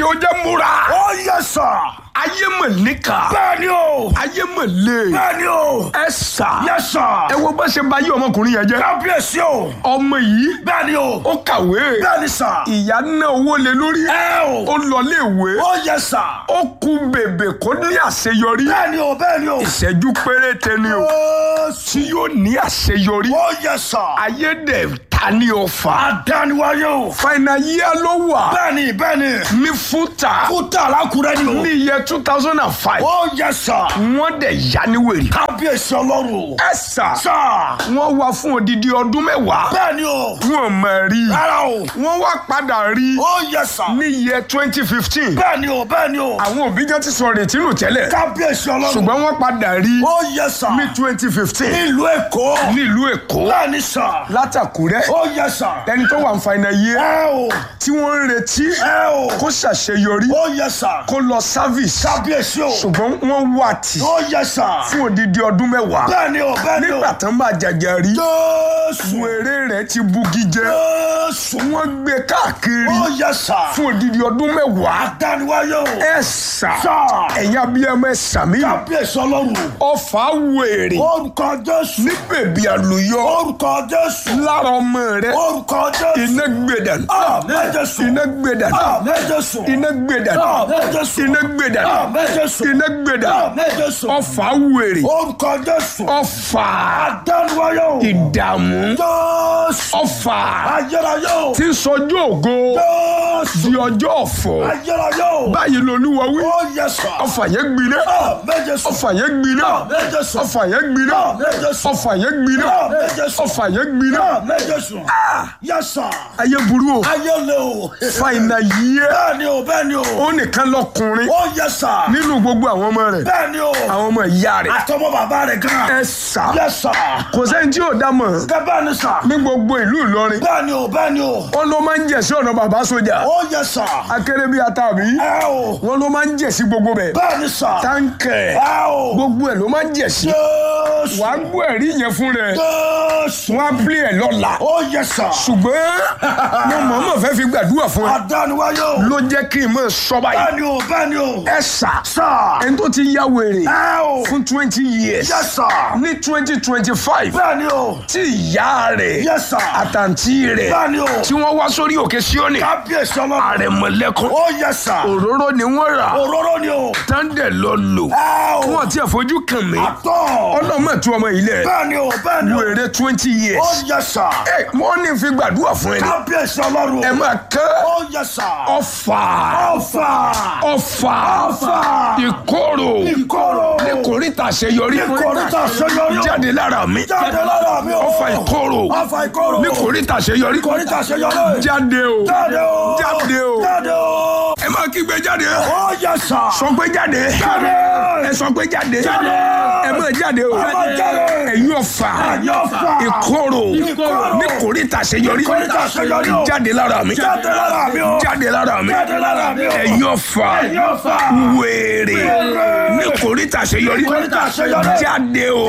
ó jẹ́ múra ó yẹ sà. ayé mọ̀ níkà bẹ́ẹ̀ ni o. ayé mọ̀ lé bẹ́ẹ̀ ni o. ẹ sà yẹ sà. ẹ wo bá ṣe bá yí ọmọkùnrin yẹn jẹ́ kábíyèsí o. ọmọ yìí bẹ́ẹ̀ ni o. ó kàwé bẹ́ẹ̀ ni sà. ìyá ná owó lé lórí ẹ o. ó lọ léèwé ó yẹ sà. ó kú bèbè kó ní àṣeyọrí bẹ́ẹ̀ ni o bẹ́ẹ̀ ni o. ìṣẹ́jú péréte ni o ó tí yóò ní àṣeyọrí ó yẹ sà. ayé dẹ̀ ta ní ọfà àdániwáyé o. fàìnà yíyá ló wà bẹ́ẹ̀ ni bẹ́ẹ̀ ni. ní fúta kúta alákùrẹ́ ni o. ní iye two thousand and five ó yẹ sà. wọ́n dẹ̀ yá ní wèrè. kábíyèsí ọlọ́run o. ẹ sà sà. wọ́n wá fún odidi ọdún mẹ́wàá bẹ́ẹ̀ ni o. wọ́n mọ̀ rí rárá o. wọ́n wá padà rí ó yẹ sà. ní iye twenty fifteen bẹ́ẹ̀ ni o bẹ́ẹ̀ ni o. àwọn òbí jẹ́ ti sọ retí nù tẹ́lẹ̀ kábíyèsí ọlọ́run. ṣùgbọ́n wọ́n padà rí ó yẹ sà. ní twenty fifteen nílùú èkó. nílùú èkó bẹ́ẹ̀ ni sà. látàkúrẹ́ ó yẹ sà. ẹni tó wà ń fa iná yé ẹ o. tí wọ́n ń retí ẹ o. kó ṣàṣeyọrí ó yẹ sà. kó lọ service kábíyèsí o. ṣùgbọ́n wọ́n wà tì ó yẹ sà. fún odidi ọdún mẹ́wàá bẹ́ẹ̀ ni o bẹ́ẹ̀ ni o. nígbà tán bá jàjà rí jésù. wèrè rẹ̀ ti bugi jẹ jésù. wọ́n gbé káàkiri ó yẹ sà. fún odidi ọdún mẹ́wàá àdániwáyé o. ẹ sà sà. ẹ̀yin abiyamọ ẹ sàmì kábíyèsí ọlọ́run. ọfà wèrè orúkọ jésù. ní bèbí àlùyọ orúkọ jésù. lára ọmọ rẹ orúkọ jésù. iná gbẹdàn àmín jésù. iná gbẹdàn àmín jésù. iná gbẹdàn àmín jésù. iná gbẹdàn àmín jésù. iná gbẹdàn àmín jésù. ọfà wèrè orúkọ jésù. ọfà àdániwáyé o. ìdààmú jésù. ọfà ayérayé o. tí ń sọjú ògo jésù. di ọjọ́ ọ̀fọ̀ ayérayé o. báyìí lolúwa wí ó yẹ sà. ọfà yẹn gbiná àmín jésù. ọfà yẹn gbiná àmín jésù. ọfà yẹn gbiná àmín jésù. ọfà yẹn gbiná àmín jésù. ọfà yẹn gbiná àmín jésù. yẹ sà. ayé burú o ayé le o. fàìnà yíyẹ bẹ́ẹ̀ ni o bẹ́ẹ̀ ni o. ó nìkan lọkùnrin ó yẹ sà. nínú gbogbo àwọn ọmọ rẹ̀ bẹ́ẹ̀ ni o. àwọn ọmọ ìyá rẹ̀ àtọmọ bàbá rẹ̀ gan. ẹ sà yẹ sà. kò sẹ́ni tí ò dá mọ̀ gẹ́gẹ́ bẹ́ẹ̀ ni sà. ní gbogbo ìlú Ìlọrin bẹ́ẹ̀ ni o bẹ́ẹ̀ ni o. wọn ló máa ń jẹ̀ sí ọ̀nà bàbá sójà ó yẹ sà. akéré bíi atàbí ẹ o. wọn ló máa ń jẹ̀ sí gbogbo bẹ̀ bẹ́ẹ̀ ni sà. táǹkẹ̀ ẹ o. gbogbo ẹ̀ ló máa ń jẹ̀ sí jésù. wàá gbọ́ ẹ̀rí yẹn fún rẹ̀ jésù. wọ́n á pílẹ̀ ẹ̀ lọ́la ó yẹ sà. ṣùgbọ́n mo mọ̀ọ́mọ̀ fẹ́ fi gbàdúrà fún ẹ àdániwáyé o. ló jẹ́ kí n mọ̀ sọ báyìí bẹ́ẹ̀ ni o bẹ́ẹ̀ ni o. ẹ sà sà. ẹni tó ti ya wèrè ẹ o. fún twenty years yẹ sà. ní twenty twenty five bẹ́ẹ̀ ni o. tí ìyá rẹ̀ yẹ sà. àtàntí rẹ̀ bẹ́ẹ̀ ni o. tí wọ́n wá sórí òkè Síónì kábíyèsí ọlọ́run. àrẹ̀mọ̀lẹ́kùn ó yẹ sà. òróró ni wọ́n rà òróró ni o. tándẹ̀ lọ lò ẹ o. wọ́n ti fojú kàn mí àtọ̀. ọlọ́mọ tú ọmọ ilẹ̀ bẹ́ẹ̀ ni o bẹ́ẹ̀ ni o. wèrè twenty ó years yẹ sà. ẹ wọ́n ní fi gbàdúrà fún ẹni kábíyèsí ọlọ́run. ẹ máa kẹ́ ó yẹ sà. ọfà ọ̀fà. ọfà ọ̀fà. ìkorò ìkorò. ní kòríta àṣeyọrí ìkòríta àṣeyọrí. jáde lára mi jáde lára mi o. ọfà ìkorò ọ̀fà ìkorò. ní kòríta àṣeyọrí ìkòríta àṣeyọrí. jáde o jáde o. jáde o jáde o. ẹ máa kígbe jáde ó yẹ sà. sọ pé jáde jáde. ẹ sọ pé jáde Jáde. ẹ máa jáde o Ẹ máa jáde. ẹ̀yin ọfà ẹ̀yin ọ̀fà. ìkorò Ìkorò. ní kòríta àṣeyọrí Ìkòríta àṣeyọrí o. jáde lára mi jáde lára mi o. jáde lára mi jáde lára mi o. ẹ̀yin ọfà ẹ̀yin ọ̀fà. wèrè ní kòríta àṣeyọrí Ìkòríta àṣeyọrí. jáde o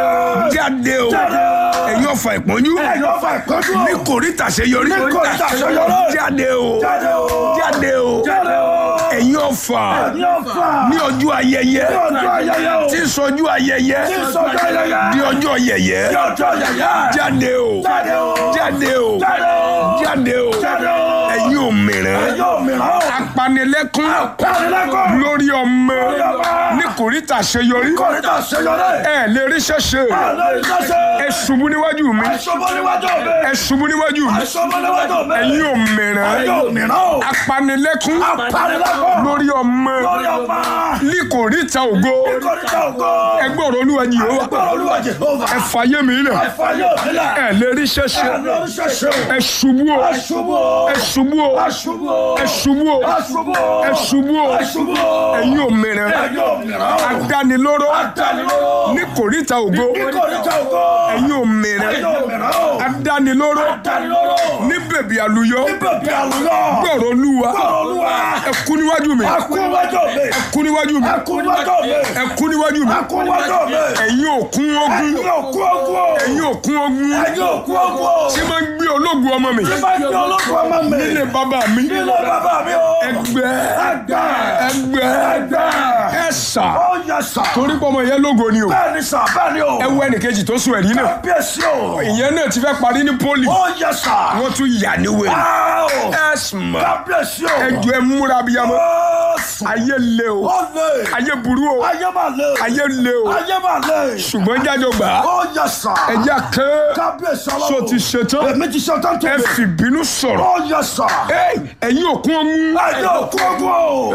jáde o Jáde o. ẹ̀yin ọfà ìpọ́njú ẹ̀yin ọ̀fà ìkọ́jú o. ní kòríta àṣeyọrí Ní kòríta àṣeyọrí. jáde o jáde o. jáde o jáde o. ẹ̀yin ọfà ẹ̀yin ọ̀fà. ní ọjọ́ ayẹyẹ ní ọjọ́ ayẹyẹ o. tí ń sọjú ayẹyẹ tí ń sọjọ́ ayẹyẹ. di ọjọ́ yẹyẹ ní ọjọ́ ayẹyẹ. jáde o jáde o. jáde o jáde o. jáde o jáde o. ẹ̀yin òmìrán ẹ̀yin òmìrán o. apanilẹ́kún Apanilẹ́kún. lórí ọmọ ọmọ. ní kòríta àṣeyọrí kòríta àṣeyọrí. ẹ lè rí ṣẹṣẹ lórí ṣẹ́ṣẹ́. ẹ ṣubú níwájú mi àìsọ́bọ̀ níwájú mi. ẹ ṣubú níwájú mi àìsọ́bọ̀ níwájú mi. ẹ̀yin òmìrán ẹ̀yin òmìrán o. apanilẹ́kún Apanilẹ́kún. lórí ọmọ lórí ọmọ. ní kòríta ògo kòríta ògo. ẹgbẹ́ ọ̀rọ̀ olúwa yìí ó ẹgbẹ́ olúwa Jèhófà. ẹ fàyè mi lẹ̀ ẹ̀fà yóò nílẹ̀. ẹ lè rí ṣẹṣẹ lórí ṣẹ́ṣẹ́ o. ẹ ṣubú o aṣubú o. ẹ ṣubú o aṣubú o. ẹ ṣubú o aṣubú o. ẹ ṣubú o aṣubú o. ẹ̀yin òmìnira ẹ̀yin òmìrán o. adánilóró adánilóró. ní kòríta ògo kòríta ògo. ẹ̀yin òmìnira ẹ̀yin òmìrán o. adánilóró adánilóró. ní bèbí àlùyọ bèbí àlùyọ. gbọ̀rọ̀ olúwa gbọ́dọ̀ olúwa. ẹ kú níwájú mi ẹkú níwájú mi. ẹ kú níwájú mi ẹkú níwájú mi. ẹ kú níwájú mi ẹkú níwájú mi. ẹ̀yin òkun ogun ẹ̀yin òkú ogun o. ẹ̀yin òkun ogun ẹ̀yin òkú ogun o. tí máa ń gbé ológun ọmọ mi Tí bá gbé ológun ọmọ mi. nílé bàbá mi Nílé bàbá mi o. ẹgbẹ́ Ẹgbẹ́. ẹgbẹ́ Ẹgbẹ́. ẹ̀sà Ó yẹ sà. torí pé ọmọ yẹn lógo ni o Bẹ́ẹ̀ ni sà bẹ́ẹ̀ ni o. ẹ wo ẹnìkejì tó sùn ẹ̀rí náà Kábíyèsí o. ìyẹn náà ti fẹ́ parí ní pólì Ó yẹ sà. wọ́n tún yà níwèé Áò. ẹ̀sùn Kábíyèsí o. ẹjọ́ ẹ múra bíyamọ Ó sùn. ayé le o Ó lè. ayé burú o Ayé máa lè. ayé le o Ayé máa lè. ṣùgbọ́n jájọ gbà á Ó yẹ sà. ẹjẹ́ kẹ́ Kábíyèsí ọlọ́run. so ti ṣetán Èmi ti ṣe tán tó ẹ mi. fìbínú sọ̀rọ̀ Ó yẹ sà. Ẹ́, ẹ̀yin òkun ọmú Ayé òkú ogun o.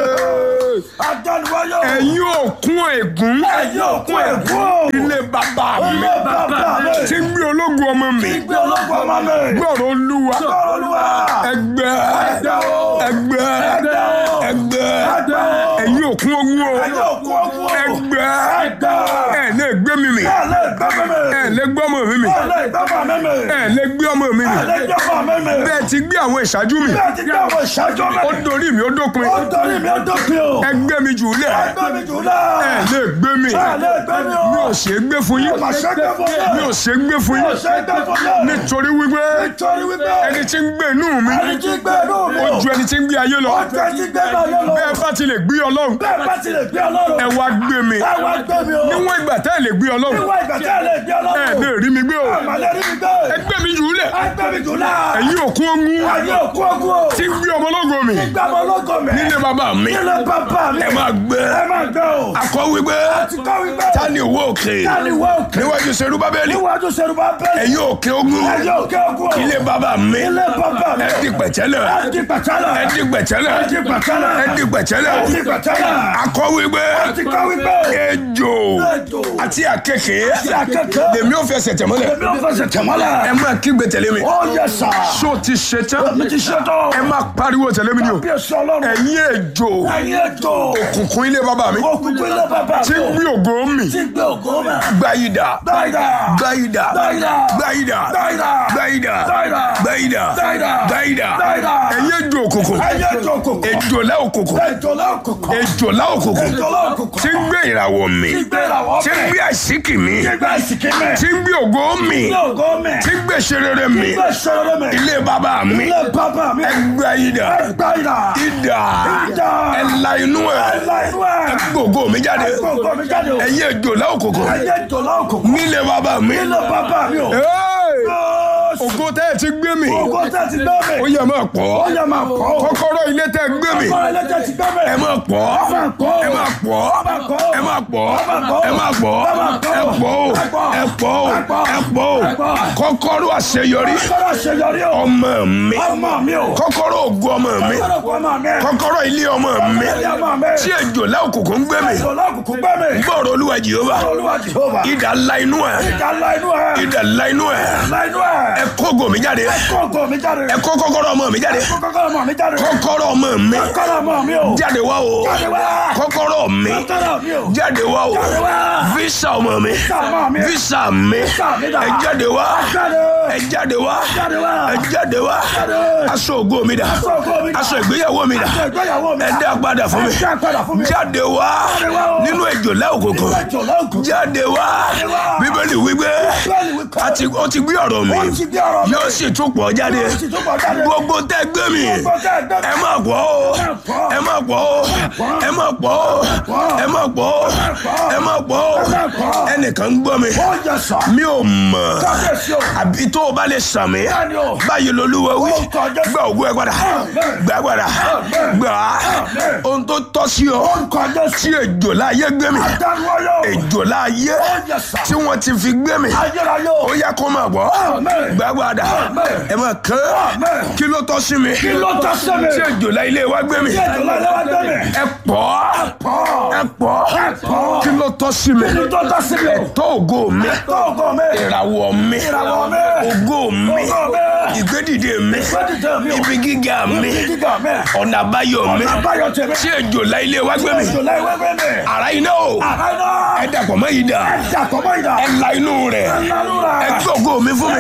Adániwáyé o. ẹ̀yin òkun ègún Ayé òkú ègún o. ilé bàbá mi Ilé bàbá mi. tí ń gbé ológun ọmọ mi Gbé ológun ọmọ mi. gbọ́rọ̀ olúwa Gbọ́rọ̀ Olúwa. ẹgbẹ́ Ẹgbẹ́ o. ẹgbẹ́ Ẹgbẹ́ o. ẹgbẹ́ Ẹgbẹ́ o. ẹ̀yin òkun ogun o Ayé òkú ogun o. ẹgbẹ́ Ẹgbẹ́. ẹ̀ lè gbé mi mì Ẹ lè gbẹ́ mi mi. ẹ̀ lè gbé ọmọ mi mì Ẹ lè gbẹ́ mọ̀ mi mi. ẹ̀ lè gbé ọmọ mi mì Ẹ lè gbẹ́ mọ̀ mi mi. bẹ́ẹ̀ ti gbé àwọn ìṣáájú mi Bẹ́ẹ̀ ti gbé àwọn ìṣáájú mi. ó dorí mi ó dópin Ó torí mi ó dópin o. ẹgbẹ́ mi jù lẹ̀ Ẹgbẹ́ mi jù náà. ẹ̀ lè gbé mi Ẹ lè gbẹ́ mi o. mi ò ṣe é gbé fún yín Mà ṣe gbẹ́ fún yín. mi ò ṣe é gbé fún Mi ò yín ṣe gbẹ́ fún yín. nítorí wípé Nítorí wípé ẹni tí ń gbé inú mi ẹni tí gbé inú mi ó o. ju ẹni tí ń gbé ayé lọ Ó ju ẹni tí gbé náà yé lọ. bẹ́ẹ̀ bá ti lè gbé ọlọ́run Bẹ́ẹ̀ bá ti lè gbé ọlọ́run. ẹ wá gbé mi Ẹ wá gbé mi o. níwọ̀n ìgbà tẹ́ ẹ lè gbé ọlọ́run Níwọ̀n ìgbà tí ẹ lè gbé ẹ ọlọ́run. lè rí mi gbé o Àmàlẹ́ rí mi gbé. ẹgbẹ́ mi jù lẹ̀ Ẹgbẹ́ mi jù náà. ẹ̀yin òkun ogun Ayé òkú ogun o. tí ń gbé ọmọ ológo mi Gbé ọmọ ológo mi. nílé bàbá mi Nílé bàbá mi. ẹ máa gbé Ẹ máa gbé o. akọ wípé Ti kọ́ wípé. ta ni òwò òkè Ta ni wọ́n òkè? níwájú serú bábélì Níwájú Ṣerúbà bẹ́ẹ̀. ẹ̀yin òkè ogun Ayé òkè ogun o. ilé bàbá mi Ilé bàbá mi. ẹ di pẹ̀tẹ́lẹ̀ Ẹ di pẹ̀tẹ́lẹ̀. ẹ di pẹ̀tẹ́lẹ̀ Ẹ di pẹ̀tẹ́lẹ̀. ẹ di pẹ̀tẹ́lẹ̀ Ẹ di pẹ̀tẹ́lẹ̀. akọ wípé Ti kọ́ wípé. ejò Ejò. àti àkekè àkekè. lèmi ò fẹsẹ̀ tẹ̀mọ́lẹ̀ Èmi ò fẹsẹ̀ tẹ̀mọ́lẹ̀. ẹ máa kígbe tẹ̀lé mi Ó yẹ sà. ṣó ti ṣe tán Mi ti ṣe tán. ẹ máa pariwo tẹ̀lé mi ni o Bí èso ọlọ́run. ẹ̀yin ejò Ẹyin ètò. òkùnkùn ilé bàbá mi Òkùnkùn ilé bàbá mi. tí ń gbé ògo mi Tí gbé ògo mi. gbáyìdá Dáìdá. gbáyìdá Dáìdá. gbáyìdá Dáìdá. gbáyìdá Dáìdá. gbáyìdá Dáìdá. gbáyìdá Dáìdá. ẹ̀yin ejò òkùnkùn Ẹyin ètò òkùnkùn. ejòlá òkùnkùn Ejòlá òkùnkùn. ejòlá òkùnkùn Ejòlá òkùnkùn. tí ń gbé ìràwọ̀ mi Tí gbé ìràwọ̀ tí ń mi. gbé àṣíkì mi Tí gbé ìsìnkí mi. tí ń gbé ògo mi Tí ògo mi. tí ń gbé ṣerere mi Tí gbé ìṣòro mi. ilé bàbá mi Ilé bàbá mi. gbáyìdá Dáìdá. ìdá Ìdá. ẹ̀la inú ẹ̀ Ẹ̀la inú ẹ̀. gbogbo mi jáde Gbogbo mi jáde o. ẹ̀yin ejòlá òkùnkùn Ẹyin ètòlá òkùnkùn. nílé bàbá mi. Ilé bàbá mi o. Hey! Jésù. ògo tẹ́ ẹ ti gbé mi Ògo tẹ́ ti gbé mi. ó yẹ máa pọ̀ Ó yẹ máa pọ̀ o. kọ́kọ́rọ́ ilé tẹ́ ẹ gbé mi Ọkọ ẹlẹ́jẹ̀ ti gbé mi. ẹ máa pọ̀ máa pọ̀. ẹ máa pọ̀ máa pọ̀. ẹ máa pọ̀ máa pọ̀. ẹ máa pọ̀ Ẹ máa pọ̀. ẹ pọ̀ o Ẹ pọ̀. ẹ pọ̀ o Ẹ pọ̀. ẹ pọ̀ o Ẹ pọ̀. kọ́kọ́rọ́ àṣeyọrí Kọ́kọ́rọ́ àṣeyọrí o. ọmọ mi Ọmọ mi o. kọ́kọ́rọ́ ògo ọmọ mi Kọ́kọ́rọ́ ògo ọmọ mi. kọ́kọ́rọ́ ilé ọmọ mi Ilé ọmọ mi. tí ejòlá òkùnkùn ń gbé mi Ìṣòro òkùnkùn gbé mi. gbọ́rọ̀ olúwa jehova Olúwa Jehova. idà ńlá inú ẹ̀ Ìjà ńlá inú ẹ̀. idà ńlá inú ẹ̀ Ńlá inú ẹ̀. ẹ kó ògo mi jáde Kó ògo mi jáde. ẹ kó kọ́kọ́rọ́ ọmọ mi jáde Kó kọ́kọ́rọ́ ọmọ mi jáde. kọ́kọ́rọ́ ọmọ mi Kọ́kọ́rọ́ ọmọ mi o. jáde wá o Jáde wá. kọ́kọ́rọ́ mi Kọ́kọ́rọ́ mi o. jáde wá o Jáde wá. visa ọmọ mi Visa ọmọ mi. visa mi mi dà. ẹ jáde wá Jáde. ẹ jáde wá Jáde wá. ẹ jáde wá Jáde. aṣọ ògo mi dà Aṣọ ògo mi dà. aṣọ ìgbéyàwó mi dà Aṣọ ìgbéyàwó mi ẹ dà. dá padà fún mi Ẹ dá padà fún mi. jáde wá Jáde wá o. nínú ìjòlá òkùnkùn Ìjọba òkùnkùn. jáde wá wá. bíbélì wípé Bíbélì wípé. àti ó ti gbé ọ̀rọ̀ mi Ó ti gbé ọ̀rọ̀ mi. yóò sì tún pọ̀ jáde Ó sì tún pọ̀ jáde. gbogbo tẹ́ gbé mi Gbogbo tẹ́ gbé mi. ẹ má pọ̀ o pọ̀. ẹ má pọ̀ o ẹ má pọ̀ o ẹ má pọ̀ o ẹ má pọ̀ o má pọ̀. ẹnìkan ń gbọ́ mi Ó yẹ sà. mi ò mọ̀ Kábíyèsí o. àbí tó o bá lè sàn mí Bẹ́ẹ̀ni o. báyìí lolúwa wí Ó kọjá. gba ògùn ẹ padà Amen. gbà padà Amen. gbà á Amen. ohun tó tọ́ sí ọ Orúkọ Jésù. tí èjò láyé gbé mi Dániwáyọ̀. èjò láyé Ó yẹ sà. tí wọ́n ti fi gbé mi Ayérayé o. ó yẹ kó máa gbọ́ Amen. gbà padà Amen. ẹ máa kán Amen. kí ló tọ́ sí mi Kí ló tọ́ sí mi? tí èjò láyé ilé wa gbé mi Kí ètò láyé wá gbé mi? ẹ pọ̀ Pọ̀. ẹ pọ̀ pọ̀. kí ló tọ́ sí mi Kí ló tọ́ sí mi o? tó ògo mi Tó ògo mi. ìràwọ̀ mi Ìràwọ̀ mi. ògo mi Ògo mi. ìgbédìde mi Gbẹ́dìde mi o. ibi gíga mi Ibi gíga mi. ọ̀nà àbáyọ mi Ọ̀nà àbáyọ tèmi. tí èjò láyé ilé wa gbé mi Ètò láyé wá gbé mi. ara iná o Àbáyọ. ẹ dàpọ̀ mọ́ yìí dà Dàpọ̀ mọ́ ìdá. ẹ la inú rẹ̀ Ẹ̀lánú rẹ̀. ẹ gbé ògo mi fún mi Ẹ gbé ògo mi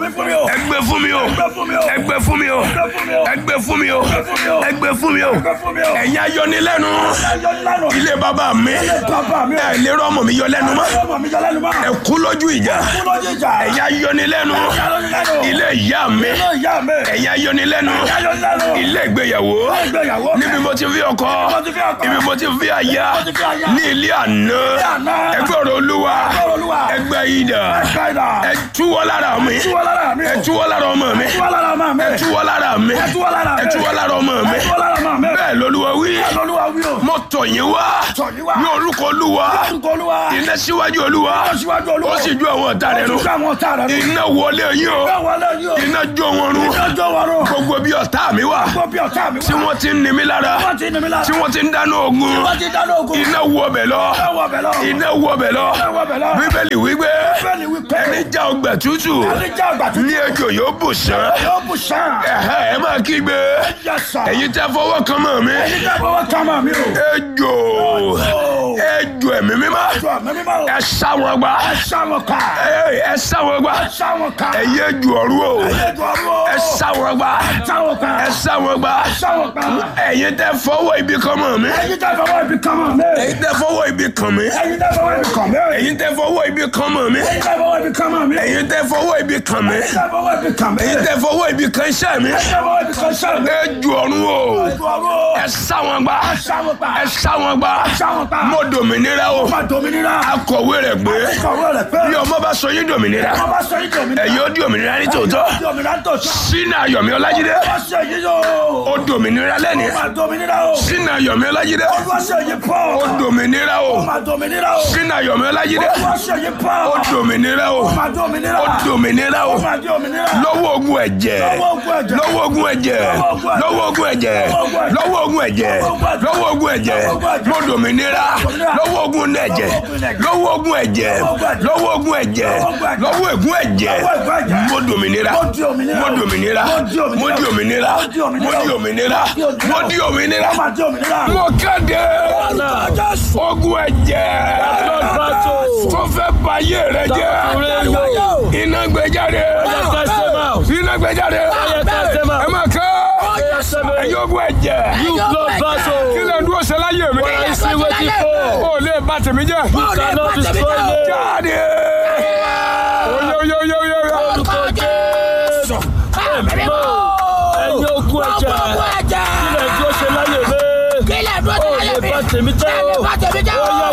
fún mi o. ẹgbẹ́ fún mi o Ẹgbẹ́ fún mi o. ẹgbẹ́ fún mi o Ẹgbẹ́ fún mi o. ẹgbẹ́ fún mi o ẹgbẹ́ fún mi o Ẹgbẹ́ fún mi o. ẹ̀yin ayọnilẹ́nu Ayọ̀ ńlá nù. ilé bàbá mi Bàbá mi o. ẹ lérò ọmọ mi yọ lẹ́nu mọ́ Ọmọ mi jọ lẹ́nu mọ́. ẹ kú lójú ìjà Kú lójú ìjà. ẹ̀yin ayọnilẹ́nu Ayọ̀ ńlá nù. ilé ìyá mi Ilé ìyá mi. ẹ̀yin ayọnilẹ́nu Ayọ̀ ńlá nù. ilé ìgbéyàwó Ìgbéyàwó. níbi mo ti fi ọkọ Mo ti fi ọkọ. ibi mo ti fi aya Mo ti fi aya. ní ilé àná àná. ẹgbẹ́ ọ̀rọ̀ olúwa Ọ̀rọ̀ Olúwa. ẹgbẹ́ ìdà Ẹ̀ka ẹ túwọ́ lára mi Túwọ́ lára mi o. ẹ túwọ́ lára ọmọ mi Túwọ́ lára máa mi. ẹ túwọ́ lára mi Ẹ túwọ́ lára mi. ẹ túwọ́ lára ọmọ mi Túwọ́ lára máa mi. bẹ́ẹ̀ lolúwa wí Olúwa wí o. mo tọ̀ yín wá Tọ̀ yín wá. ní orúkọ olúwa Orúkọ Olúwa. iná síwájú olúwa Ó síwájú Olúwa. ó sì ju àwọn ọ̀tá rẹ̀ Ó nù sì ju àwọn ọ̀tá rẹ̀ nù. iná wọlé yín o Bẹ́ẹ̀ wọlé yìí o. iná jó wọn run Ìjọ́jọ́ wa rò. gbogbo bí ọ̀tá mi wà Gbogbo bí ọ̀tá mi wá. tí wọ́n ti ń ni mí lára Wọ́n ti ní mi lára. tí wọ́n ti ń dáná ogun Wọ́n ti dáná ogun. iná wọ bẹ̀ lọ Bẹ́ẹ̀ wọ bẹ̀ lọ. iná wọ bẹ̀ lọ Bẹ́ẹ̀ wọ bẹ̀ lọ. bíbélì wípé Bẹ́ẹ̀ ni wípé. ẹni já ọgbà tútù Ẹni jẹ́ àgbà tó ní ejò yóò bù sán yóò bù sàn. ẹ̀hẹ́ ẹ máa kígbe Yẹ sà. ẹ̀yin tẹ́ fọwọ́ kan mọ́ mi Ẹni jẹ́ fọwọ́ ká máa mi o. ejò ejò ẹ̀mí mímọ́ Jọ mi mímọ́ o. ẹ sá wọn gbá Ẹ sá wọn ká. Ẹ- ẹ sá wọn gbá Ẹ sá wọn ká. ẹ̀yin ejò ọ̀rú o Ẹ jọ ọ̀rọ̀ o. ẹ sá wọn gbá Ẹ sá wọn ká. ẹ sá wọn gbá Ẹ sá wọn ká. ẹ̀yin tẹ́ fọwọ́ ibi kan mọ́ mi Ẹni jẹ́ fọwọ́ ibi kan máa mi. ẹ̀yin tẹ́ fọwọ́ ibi kan mi Ẹni jẹ́ fọwọ́ ibi kan mi. ẹ̀yin tẹ́ fọwọ́ ibi kan mọ́ mi Ẹni jẹ́ fọwọ́ ibi kan máa mi. ẹ̀yin tẹ́ fọwọ́ ibi kan mi Ẹni jẹ́ fọwọ́ ibi kan mi. ẹ̀yin tẹ́ fọwọ́ ibi kan iṣẹ́ mi Ẹni jẹ́ fọwọ́ ibi kan sá mi. ejò ọ̀run o Ẹ jọ ọ̀rọ̀ o. ẹ sá wọn gbá Ẹ sá wọn ká. ẹ sá wọn gbá Ẹ sá wọn ká. mo dòmìnira o Ọba dominira. akọ̀wé rẹ̀ gbé Kọ̀wé rẹ̀ pé. bí ọmọ bá sọ yín dòmìnira Ọba sọ yín dominira. ẹ̀yin ó di òmìnira ní tòótọ́ Dominira tó sọ. sínú ayọ̀mí ọlájídé Ọba ṣe yí yóò. ó dòmìnira lẹ́ni Ọba dominira o. sínú ayọ̀mí ọlájídé Ọba ṣe yí pọ̀. ó dòmìnira o Ọba dominira o. sínú ayọ̀mí ọlájídé Ọba ṣe yí pọ̀. ó dòmìnira o Ọba dominira. ó dòmìnira o Ọba dominira. lọ́wọ́ ogun ẹ̀jẹ̀ Lọ́wọ́ ogun ẹ̀jẹ̀. lọ́wọ́ ogun ẹ̀jẹ̀ lọ́wọ́ ogun ẹ̀jẹ̀ lọ́wọ́ ogun ẹ̀jẹ̀ lọ́wọ́ ogun ẹ̀jẹ̀ mo dòmìnira lọ́wọ́ ogun ẹ̀jẹ̀ lọ́wọ́ ogun ẹ̀jẹ̀ lọ́wọ́ ogun ẹ̀jẹ̀ lọ́wọ́ ègún ẹ̀jẹ̀ mo dòmìnira mo dòmìnira mo di òmìnira mo di òmìnira mo di òmìnira Ọba dominira. mo kéde ogun ẹ̀jẹ̀ tó fẹ́ bayé rẹ jẹ́ iná gbé jáde iná gbé jáde ẹ máa kẹ́ ẹ̀yin ogun ẹ̀jẹ̀ kí lè dúró ṣe láyé mi ó lè bà tèmi jẹ́ jáde oye oye oye oye oye ẹ̀yin ogun ẹ̀jẹ̀ ilẹ̀ tí ó ṣe láyé mi kílẹ̀ dúró ó sí lè láyé mi bá tèmi jẹ́ ẹ lè o bá tèmi jẹ́ ó o. yá